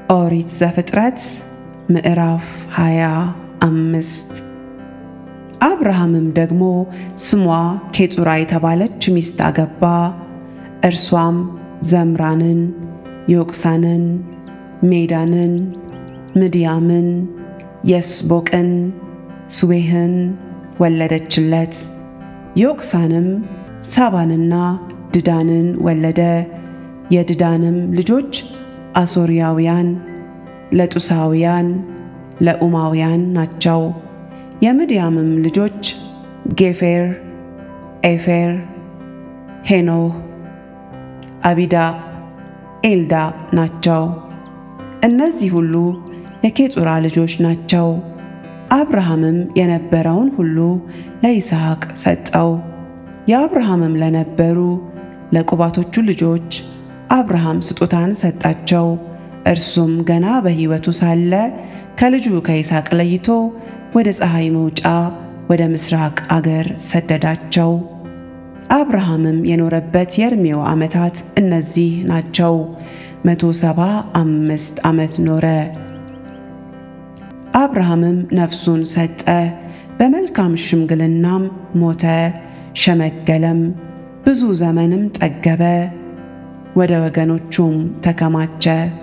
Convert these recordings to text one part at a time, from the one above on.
ኦሪት ዘፍጥረት ምዕራፍ ሃያ አምስት አብርሃምም ደግሞ ስሟ ኬጡራ የተባለች ሚስት አገባ። እርሷም ዘምራንን፣ ዮቅሳንን፣ ሜዳንን፣ ምድያምን፣ የስቦቅን፣ ስዌህን ወለደችለት። ዮቅሳንም ሳባንና ድዳንን ወለደ። የድዳንም ልጆች አሶርያውያን፣ ለጡሳውያን፣ ለኡማውያን ናቸው። የምድያምም ልጆች ጌፌር፣ ኤፌር፣ ሄኖህ፣ አቢዳ፣ ኤልዳ ናቸው። እነዚህ ሁሉ የኬጡራ ልጆች ናቸው። አብርሃምም የነበረውን ሁሉ ለይስሐቅ ሰጠው። የአብርሃምም ለነበሩ ለቁባቶቹ ልጆች አብርሃም ስጦታን ሰጣቸው። እርሱም ገና በሕይወቱ ሳለ ከልጁ ከይስሐቅ ለይቶ ወደ ፀሐይ መውጫ ወደ ምስራቅ አገር ሰደዳቸው። አብርሃምም የኖረበት የዕድሜው ዓመታት እነዚህ ናቸው። መቶ ሰባ አምስት ዓመት ኖረ። አብርሃምም ነፍሱን ሰጠ፣ በመልካም ሽምግልናም ሞተ፣ ሸመገለም፣ ብዙ ዘመንም ጠገበ፣ ወደ ወገኖቹም ተከማቸ።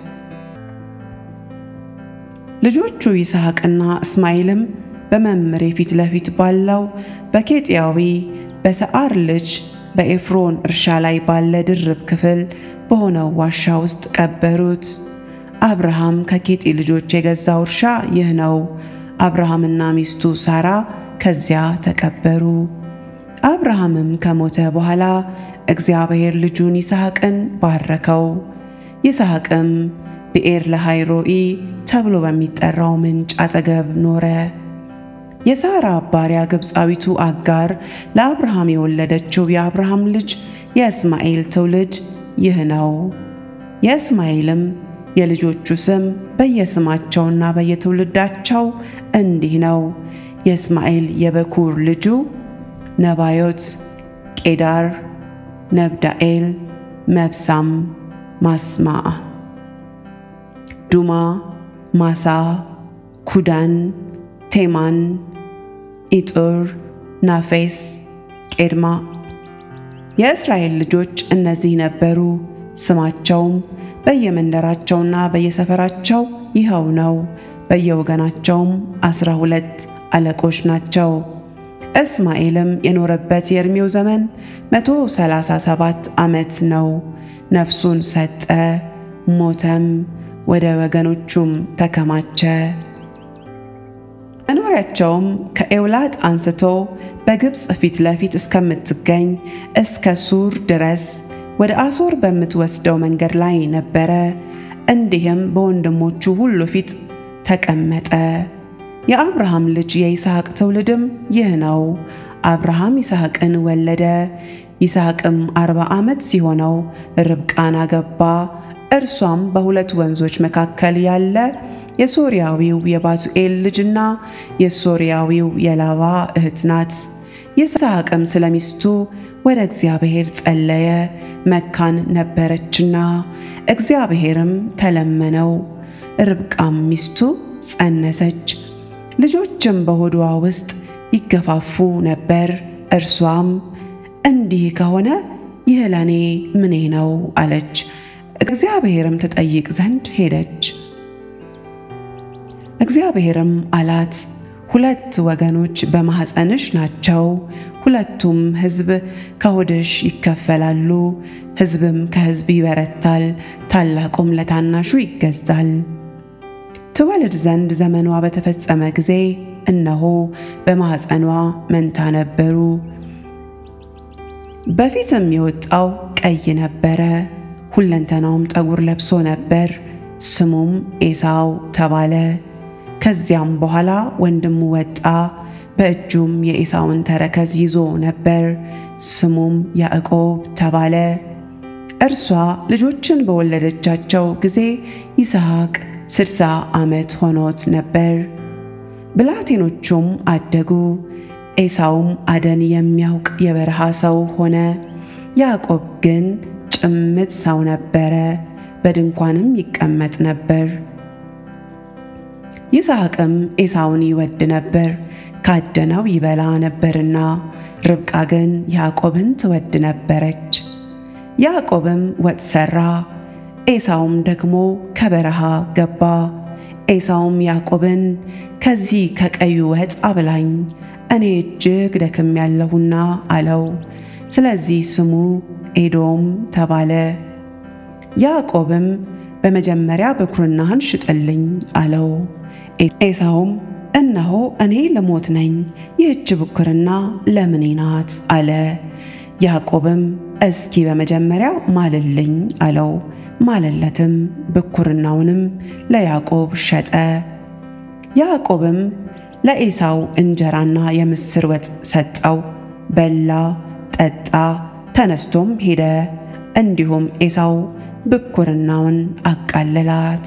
ልጆቹ ይስሐቅና እስማኤልም በመምሬ ፊት ለፊት ባለው በኬጢያዊ በሰዓር ልጅ በኤፍሮን እርሻ ላይ ባለ ድርብ ክፍል በሆነው ዋሻ ውስጥ ቀበሩት። አብርሃም ከኬጢ ልጆች የገዛው እርሻ ይህ ነው። አብርሃምና ሚስቱ ሳራ ከዚያ ተቀበሩ። አብርሃምም ከሞተ በኋላ እግዚአብሔር ልጁን ይስሐቅን ባረከው። ይስሐቅም ብኤር ለሃይሮኢ ተብሎ በሚጠራው ምንጭ አጠገብ ኖረ። የሳራ ባሪያ ግብፃዊቱ አጋር ለአብርሃም የወለደችው የአብርሃም ልጅ የእስማኤል ትውልድ ይህ ነው። የእስማኤልም የልጆቹ ስም በየስማቸውና በየትውልዳቸው እንዲህ ነው። የእስማኤል የበኩር ልጁ ነባዮት፣ ቄዳር፣ ነብዳኤል፣ መብሳም፣ ማስማዕ፣ ዱማ፣ ማሳ፣ ኩዳን፣ ቴማን፣ ኢጡር፣ ናፌስ፣ ቄድማ። የእስራኤል ልጆች እነዚህ ነበሩ። ስማቸውም በየመንደራቸውና በየሰፈራቸው ይኸው ነው። በየወገናቸውም አስራ ሁለት አለቆች ናቸው። እስማኤልም የኖረበት የዕድሜው ዘመን መቶ ሰላሳ ሰባት ዓመት ነው። ነፍሱን ሰጠ፣ ሞተም፣ ወደ ወገኖቹም ተከማቸ። መኖሪያቸውም ከኤውላጥ አንስቶ በግብፅ ፊት ለፊት እስከምትገኝ እስከ ሱር ድረስ ወደ አሦር በምትወስደው መንገድ ላይ ነበረ። እንዲህም በወንድሞቹ ሁሉ ፊት ተቀመጠ። የአብርሃም ልጅ የይስሐቅ ትውልድም ይህ ነው። አብርሃም ይስሐቅን ወለደ። ይስሐቅም አርባ ዓመት ሲሆነው ርብቃን አገባ። እርሷም በሁለት ወንዞች መካከል ያለ የሶርያዊው የባቱኤል ልጅና የሶርያዊው የላባ እህት ናት። ይስሐቅም ስለ ሚስቱ ወደ እግዚአብሔር ጸለየ፣ መካን ነበረችና። እግዚአብሔርም ተለመነው። ርብቃም ሚስቱ ጸነሰች፣ ልጆችም በሆዷ ውስጥ ይገፋፉ ነበር። እርሷም እንዲህ ከሆነ ይህ ለእኔ ምኔ ነው አለች። እግዚአብሔርም ትጠይቅ ዘንድ ሄደች። እግዚአብሔርም አላት ሁለት ወገኖች በማኅፀንሽ ናቸው፣ ሁለቱም ሕዝብ ከሆድሽ ይከፈላሉ። ሕዝብም ከሕዝብ ይበረታል፣ ታላቁም ለታናሹ ይገዛል። ትወልድ ዘንድ ዘመኗ በተፈጸመ ጊዜ እነሆ በማኅፀኗ መንታ ነበሩ። በፊትም የወጣው ቀይ ነበረ፣ ሁለንተናውም ጠጉር ለብሶ ነበር። ስሙም ኤሳው ተባለ። ከዚያም በኋላ ወንድሙ ወጣ፣ በእጁም የኤሳውን ተረከዝ ይዞ ነበር። ስሙም ያዕቆብ ተባለ። እርሷ ልጆችን በወለደቻቸው ጊዜ ይስሐቅ ስድሳ ዓመት ሆኖት ነበር። ብላቴኖቹም አደጉ። ኤሳውም አደን የሚያውቅ የበረሃ ሰው ሆነ። ያዕቆብ ግን ጭምት ሰው ነበረ፣ በድንኳንም ይቀመጥ ነበር። ይስሐቅም ኤሳውን ይወድ ነበር፣ ካደነው ይበላ ነበርና። ርብቃ ግን ያዕቆብን ትወድ ነበረች። ያዕቆብም ወጥ ሠራ፣ ኤሳውም ደግሞ ከበረሃ ገባ። ኤሳውም ያዕቆብን ከዚህ ከቀዩ ወጥ አብላኝ፣ እኔ እጅግ ደክሜያለሁና አለው። ስለዚህ ስሙ ኤዶም ተባለ። ያዕቆብም በመጀመሪያ ብኩርናህን ሽጥልኝ አለው። ኤሳውም እነሆ እኔ ልሞት ነኝ፣ ይህች ብኩርና ለምኔ ናት አለ። ያዕቆብም እስኪ በመጀመሪያ ማልልኝ አለው። ማለለትም፣ ብኩርናውንም ለያዕቆብ ሸጠ። ያዕቆብም ለኤሳው እንጀራና የምስር ወጥ ሰጠው። በላ፣ ጠጣ፣ ተነስቶም ሄደ። እንዲሁም ኤሳው ብኩርናውን አቃለላት።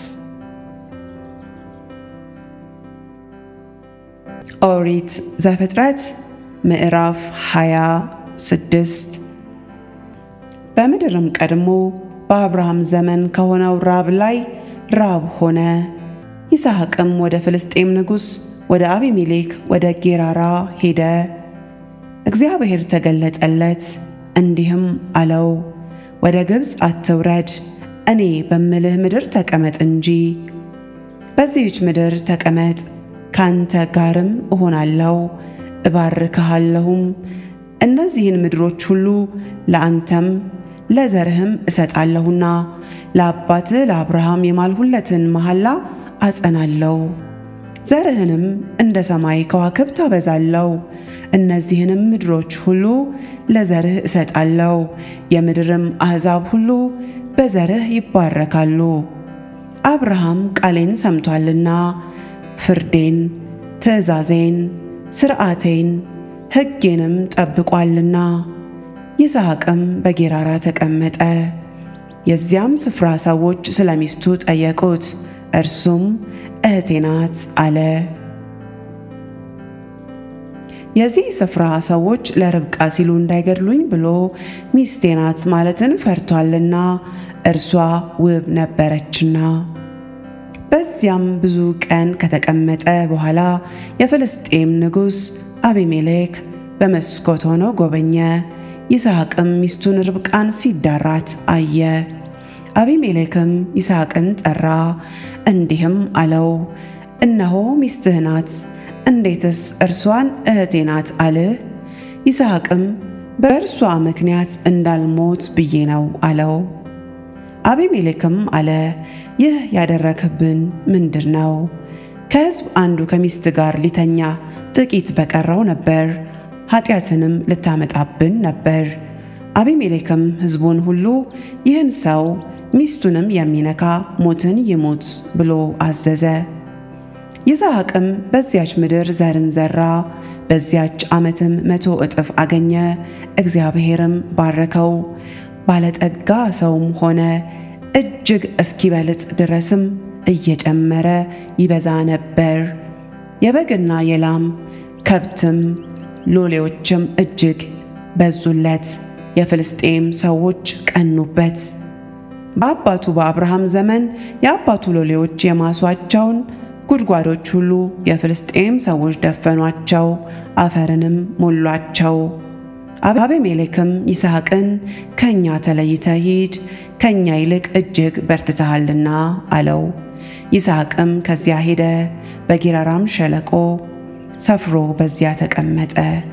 ኦሪት ዘፍጥረት ምዕራፍ 26 በምድርም ቀድሞ በአብርሃም ዘመን ከሆነው ራብ ላይ ራብ ሆነ። ይስሐቅም ወደ ፍልስጤም ንጉሥ ወደ አቢሜሌክ ወደ ጌራራ ሄደ። እግዚአብሔር ተገለጠለት እንዲህም አለው፣ ወደ ግብፅ አትውረድ፣ እኔ በምልህ ምድር ተቀመጥ እንጂ። በዚህች ምድር ተቀመጥ፣ ካንተ ጋርም እሆናለሁ፣ እባርክሃለሁም። እነዚህን ምድሮች ሁሉ ለአንተም ለዘርህም እሰጣለሁና ለአባትህ ለአብርሃም የማልሁለትን መሐላ አጸናለሁ። ዘርህንም እንደ ሰማይ ከዋክብት አበዛለሁ። እነዚህንም ምድሮች ሁሉ ለዘርህ እሰጣለሁ። የምድርም አሕዛብ ሁሉ በዘርህ ይባረካሉ። አብርሃም ቃሌን ሰምቷልና ፍርዴን፣ ትእዛዜን፣ ሥርዓቴን፣ ሕጌንም ጠብቋልና። ይስሐቅም በጌራራ ተቀመጠ። የዚያም ስፍራ ሰዎች ስለ ሚስቱ ጠየቁት። እርሱም እህቴ ናት አለ። የዚህ ስፍራ ሰዎች ለርብቃ ሲሉ እንዳይገድሉኝ ብሎ ሚስቴ ናት ማለትን ፈርቷልና እርሷ ውብ ነበረችና። በዚያም ብዙ ቀን ከተቀመጠ በኋላ የፍልስጤም ንጉሥ አቢሜሌክ በመስኮት ሆኖ ጎበኘ። ይስሐቅም ሚስቱን ርብቃን ሲዳራት አየ። አቢሜሌክም ይስሐቅን ጠራ፣ እንዲህም አለው፣ እነሆ ሚስትህ ናት። እንዴትስ እርሷን እህቴ ናት አልህ? ይስሐቅም በእርሷ ምክንያት እንዳልሞት ብዬ ነው አለው። አቢሜሌክም አለ፣ ይህ ያደረክብን ምንድር ነው? ከሕዝብ አንዱ ከሚስት ጋር ሊተኛ ጥቂት በቀረው ነበር፣ ኃጢአትንም ልታመጣብን ነበር። አቢሜሌክም ሕዝቡን ሁሉ ይህን ሰው ሚስቱንም የሚነካ ሞትን ይሙት ብሎ አዘዘ። ይስሐቅም በዚያች ምድር ዘርን ዘራ፣ በዚያች ዓመትም መቶ እጥፍ አገኘ። እግዚአብሔርም ባረከው፣ ባለጠጋ ሰውም ሆነ። እጅግ እስኪበልጥ ድረስም እየጨመረ ይበዛ ነበር። የበግና የላም ከብትም ሎሌዎችም እጅግ በዙለት። የፍልስጤም ሰዎች ቀኑበት። በአባቱ በአብርሃም ዘመን የአባቱ ሎሌዎች የማሷቸውን ጉድጓዶች ሁሉ የፍልስጤም ሰዎች ደፈኗቸው፣ አፈርንም ሞሏቸው። አቤሜሌክም ይስሐቅን ከእኛ ተለይተህ ሂድ፣ ከእኛ ይልቅ እጅግ በርትተሃልና አለው። ይስሐቅም ከዚያ ሄደ፣ በጌራራም ሸለቆ ሰፍሮ በዚያ ተቀመጠ።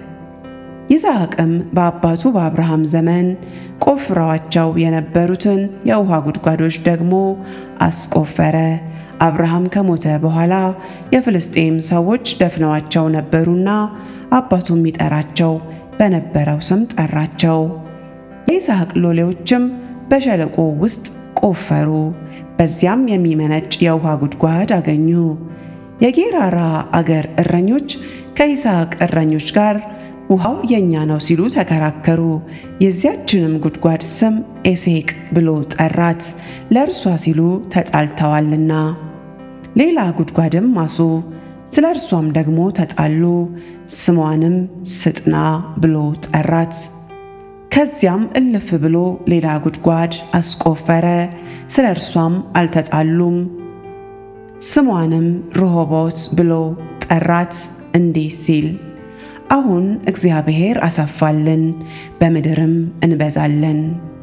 ይስሐቅም በአባቱ በአብርሃም ዘመን ቆፍረዋቸው የነበሩትን የውሃ ጉድጓዶች ደግሞ አስቆፈረ። አብርሃም ከሞተ በኋላ የፍልስጤም ሰዎች ደፍነዋቸው ነበሩና አባቱም ይጠራቸው በነበረው ስም ጠራቸው። የይስሐቅ ሎሌዎችም በሸለቆ ውስጥ ቆፈሩ፣ በዚያም የሚመነጭ የውሃ ጉድጓድ አገኙ። የጌራራ አገር እረኞች ከይስሐቅ እረኞች ጋር ውሃው የእኛ ነው ሲሉ ተከራከሩ። የዚያችንም ጉድጓድ ስም ኤሴቅ ብሎ ጠራት፣ ለእርሷ ሲሉ ተጣልተዋልና። ሌላ ጉድጓድም ማሱ፣ ስለ እርሷም ደግሞ ተጣሉ፣ ስሟንም ስጥና ብሎ ጠራት። ከዚያም እልፍ ብሎ ሌላ ጉድጓድ አስቆፈረ፣ ስለ እርሷም አልተጣሉም፣ ስሟንም ርሆቦት ብሎ ጠራት እንዲህ ሲል አሁን እግዚአብሔር አሰፋልን፣ በምድርም እንበዛለን።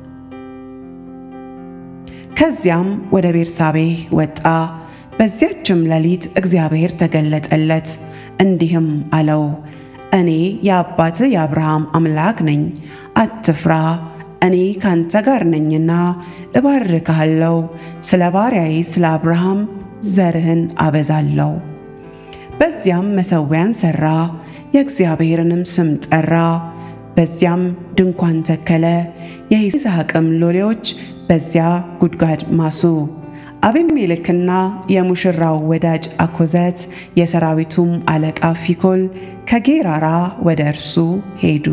ከዚያም ወደ ቤርሳቤህ ወጣ። በዚያችም ሌሊት እግዚአብሔር ተገለጠለት፣ እንዲህም አለው እኔ የአባትህ የአብርሃም አምላክ ነኝ፣ አትፍራ፣ እኔ ካንተ ጋር ነኝና እባርክሃለሁ፣ ስለ ባሪያዬ ስለ አብርሃም ዘርህን አበዛለሁ። በዚያም መሠዊያን ሠራ፣ የእግዚአብሔርንም ስም ጠራ። በዚያም ድንኳን ተከለ። የይስሐቅም ሎሌዎች በዚያ ጉድጓድ ማሱ። አቤሜሌክና የሙሽራው ወዳጅ አኮዘት የሰራዊቱም አለቃ ፊኮል ከጌራራ ወደ እርሱ ሄዱ።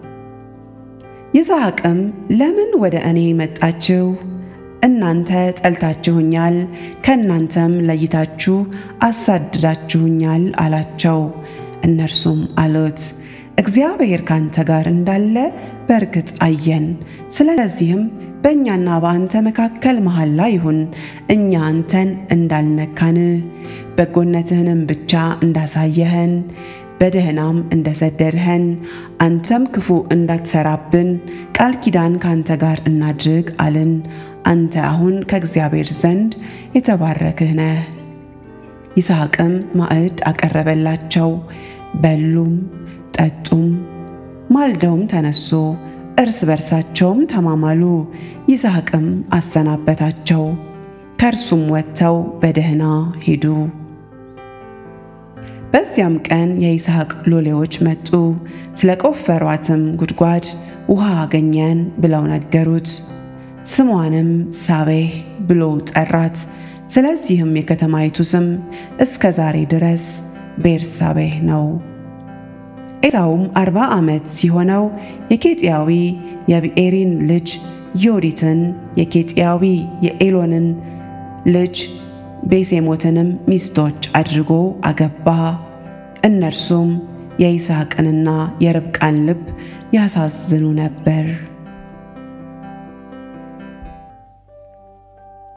ይስሐቅም ለምን ወደ እኔ መጣችሁ? እናንተ ጠልታችሁኛል፣ ከእናንተም ለይታችሁ አሳድዳችሁኛል አላቸው። እነርሱም አሉት እግዚአብሔር ካንተ ጋር እንዳለ በእርግጥ አየን። ስለዚህም በእኛና በአንተ መካከል መሐላ ይሁን፣ እኛ አንተን እንዳልነካን በጎነትህንም ብቻ እንዳሳየህን በደህናም እንደሰደድኸን አንተም ክፉ እንዳትሰራብን ቃል ኪዳን ከአንተ ጋር እናድርግ አልን። አንተ አሁን ከእግዚአብሔር ዘንድ የተባረክህ ነህ። ይስሐቅም ማዕድ አቀረበላቸው። በሉም ጠጡም። ማልደውም ተነሱ፣ እርስ በርሳቸውም ተማማሉ። ይስሐቅም አሰናበታቸው። ከእርሱም ወጥተው በደህና ሄዱ። በዚያም ቀን የይስሐቅ ሎሌዎች መጡ፣ ስለ ቆፈሯትም ጉድጓድ ውሃ አገኘን ብለው ነገሩት። ስሟንም ሳቤህ ብሎ ጠራት። ስለዚህም የከተማይቱ ስም እስከ ዛሬ ድረስ ቤርሳቤህ ነው። ኤሳውም አርባ ዓመት ሲሆነው የኬጢያዊ የብኤሪን ልጅ ዮዲትን የኬጢያዊ የኤሎንን ልጅ ቤሴሞትንም ሚስቶች አድርጎ አገባ። እነርሱም የይስሐቅንና የርብቃን ልብ ያሳዝኑ ነበር።